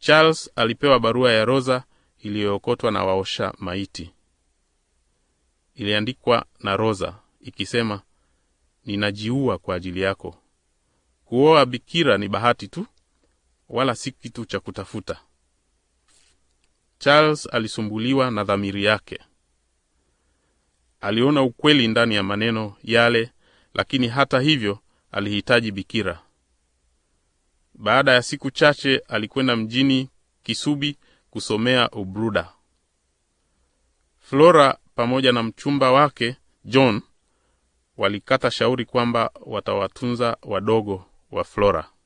Charles alipewa barua ya Rosa iliyookotwa na waosha maiti. Iliandikwa na Rosa ikisema, ninajiua kwa ajili yako. Kuoa bikira ni bahati tu, wala si kitu cha kutafuta. Charles alisumbuliwa na dhamiri yake. Aliona ukweli ndani ya maneno yale, lakini hata hivyo alihitaji bikira. Baada ya siku chache alikwenda mjini Kisubi kusomea ubruda. Flora pamoja na mchumba wake John walikata shauri kwamba watawatunza wadogo wa Flora.